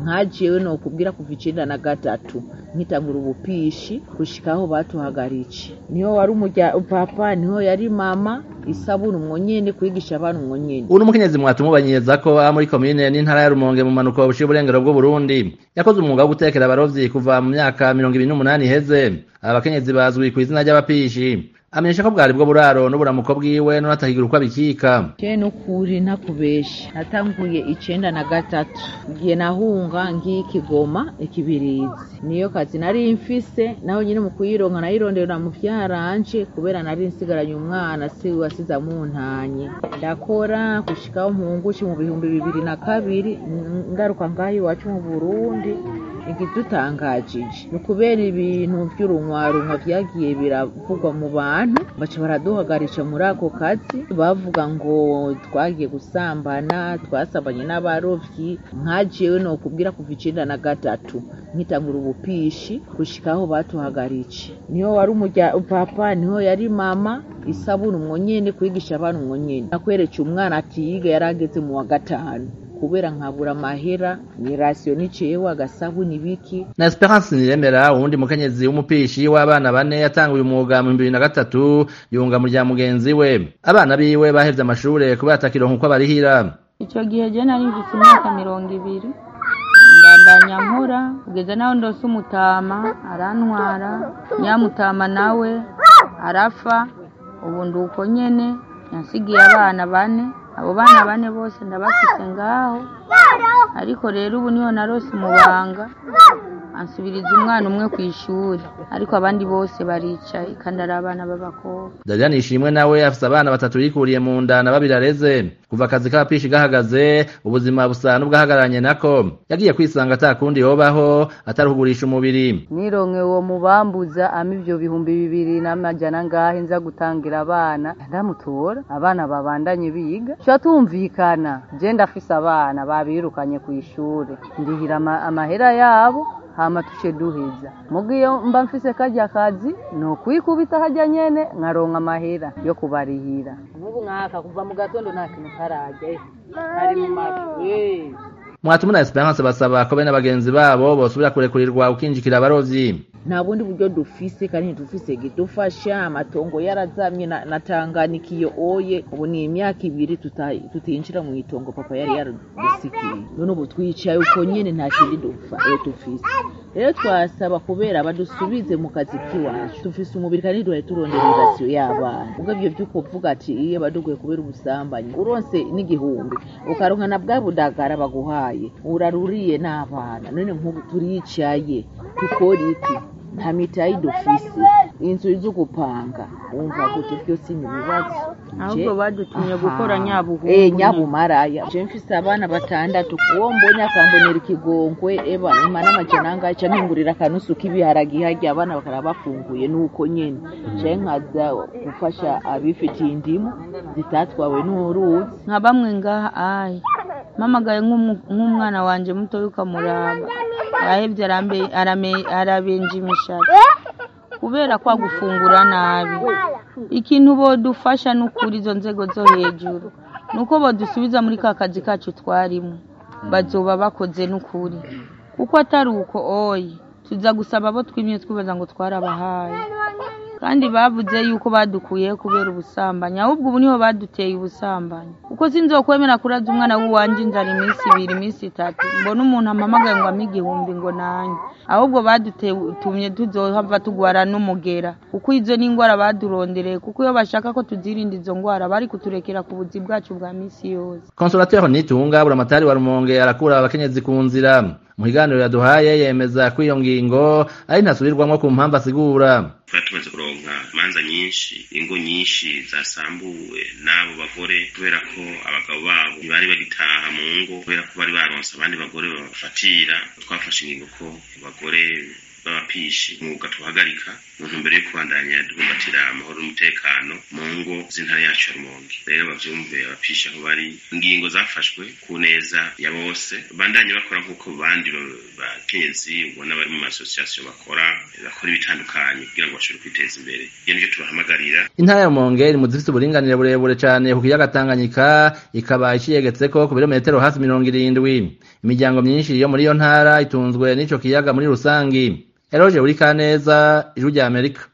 nkajewe nokubwira kuva icenda na gatatu nkitangura ubupishi gushika aho batuhagaritse niho wari umurya papa niho yari mama isabuni umwo nyene kwigisha abana umwo nyene uno mukenyezi mwatumubanyiriza ko aba muri komine n'intara ya Rumonge mu manuko buciye uburengero bw'u Burundi yakoze umwuga wo gutekera abarovyi kuva mu myaka mirongo ibiri n'umunani iheze aba bakenyezi bazwi ku izina ry'abapishi amenyesha ko bwari bwo buraro n'uburamuko bwiwe nonatahigira uko abikika je nukuri ntakubesha natanguye icenda na gatatu ngiye nahunga ngiye ikigoma ikibirizi niyo kazi nari mfise naho nyine mu kuyironka nayirondera mu vyaranje kubera nari nsigaranye umwana si wasiza muntanye ndakora gushikaho mpungushi mu bihumbi bibiri na kabiri ngaruka ngaho iwacu mu burundi igidutangajije ni ukubera ibintu vy'urunwarunwa vyagiye biravugwa mu bantu baca baraduhagarisha muri ako kazi bavuga ngo twagiye gusambana twasambanye n'abarovyi nkajewe nokubwira kuva icenda na gatatu nkitangura ubupishi gushika aho batuhagaritse niho wari umurya papa niho yari mama isabuni umwo nyene kwigisha abana umwo nyene nakweretse umwana atiyiga yari ageze mu wa gatanu kubera nkabura amahera ni rasiyo niceyeho agasabuni biki na Esperance Niremera uwundi mukenyezi w'umupishi w'abana bane yatanguye umwuga mu bibiri na gatatu yunga mu rya mugenzi we abana biwe bahevye amashure kubera atakironka uko abarihira ico gihe je nari mfise imyaka mirongo ibiri ndandanya nkora kugeza naho ndose umutama arantwara nyamutama nawe arapfa ubu ndi uko nyene yansigiye abana bane abo bana bane bose ndabafise ngaho ariko rero ubu niho narose umubanga ansubiriza umwana umwe ku ishuri ariko abandi bose baricaye kandi ari abana b'abakobwa Darian Ishimwe nawe afise abana batatu yikuriye mu nda na babiri areze kuva akazi k'abapishi gahagaze ubuzima busa n'ubwahagararanye nako yagiye kwisanga atakundi yobaho ataruhugurisha umubiri nironke uwo mubambuza ama ivyo bihumbi bibiri n'amajana ngahe nza gutangira abana ndamutora abana babandanye biga tuca tumvikana je ndafise abana babirukanye ku ishuri ndihira ama- amahera yabo hama tuce duheza muga iyo mba mfise karya kazi ni ukwikubita harya nyene nkaronka amahera yo kubarihira nk'ubu mwaka kuva mu gatondo nta kintu karajya eh, ari mu mafi eh. mwatuma na Esperance basaba ko bene bagenzi babo bosubira kurekurirwa ukinjikira abarovyi nta bundi buryo dufise kandi ntidufise gidufasha amatongo yarazamye na, na Tanganyika iyo oye ubu ni imyaka ibiri tuta- tutinjira mu itongo papa yari yaradusikiye none ubu twicaye uko nyene nta kindi dufa eh, dufise rero twasaba kubera badusubize mu kazi k'iwacu dufise umubiri kandi duhaye turondera irasiyo y'abana ubwo ivyo vy'uko uvuga ati iye baduguye kubera ubusambanyi uronse n'igihumbi ukaronka na bwa budagara baguhaye uraruriye n'abana none nk'ubu turicaye tukora iki nta mitayi dufise inzu zo gupanga wumva gute byose ni ibibazo ahubwo Je- badutumye Aha. gukora nyabuhungu eh nyabumaraya je mfise abana batandatu uwo mbonye akambonera ikigongwe eba ima n'amajana angahe ca mpingurira akanusu k'ibiharagi harya abana bakaba bafunguye nuko nyene je nkaza gufasha abifitiye indimu zitatwawe n'uruzi nka bamwe ngaha ayi mpamagaye nk'umu- nk'umwana wanje mutoya ukamuraba arahevye arambe- arame- arabenja imishatsi kubera kwa gufungura nabi ikintu bodufasha n'ukuri izo nzego zo hejuru nuko bodusubiza muri ka kazi kacu twarimo bazoba bakoze n'ukuri kuko atari uko oyi tuza gusaba abo twimye twibaza ngo twarabahaye kandi bavuze yuko badukuyeho kubera ubusambanyi ahubwo ubu niho baduteye ubusambanyi kuko sinzokwemera kuraza umwana w'uwanje inzara iminsi ibiri iminsi itatu mbona umuntu ampamagaye ngo ampe igihumbi ngo nanjye ahubwo badutumye tuzohava tugwara n'umugera kuko izo ni indwara badurondereye kuko iyo bashaka ko tuzirinda izo ndwara bari kuturekera ku buzi bwacu bwa misi yose Consolateur Nitunga buramatari wa Rumonge arakura abakenyezi ku nzira mu kiganiro yaduhaye yemeza ko iyo ngingo ari ntasubirwamwo ku mpamvu asigura twari tumaze kuronka imanza nyinshi ingo nyinshi zasambuwe n'abo bagore kubera ko abagabo babo ntibari bagitaha mu ngo kubera ko bari baronse abandi bagore babafatira twafashe ingingo ko abagore b'abapishi umwuga tuhagarika mu ntumbero yo kubandanya duhumbatira amahoro n'umutekano mu ngo z'intara yacu ya rumonge rero bavyumve abapishi aho bari ingingo zafashwe ku neza ya bose bandanye bakora nk'uko bandi bakenyezi ubona bari mu masosiyasiyo bakora bakora ibitandukanye kugira ngo bashobore kwiteza imbere iyo nivyo tubahamagarira intara ya rumonge iri mu zifite uburinganire burebure cane ku kiyaga tanganyika ikaba iciyegetseko ku birometero hafi mirongo irindwi imiryango myinshi yo muri iyo ntara itunzwe n'ico kiyaga muri rusangi eroje buri kaneza ijwi rya amerika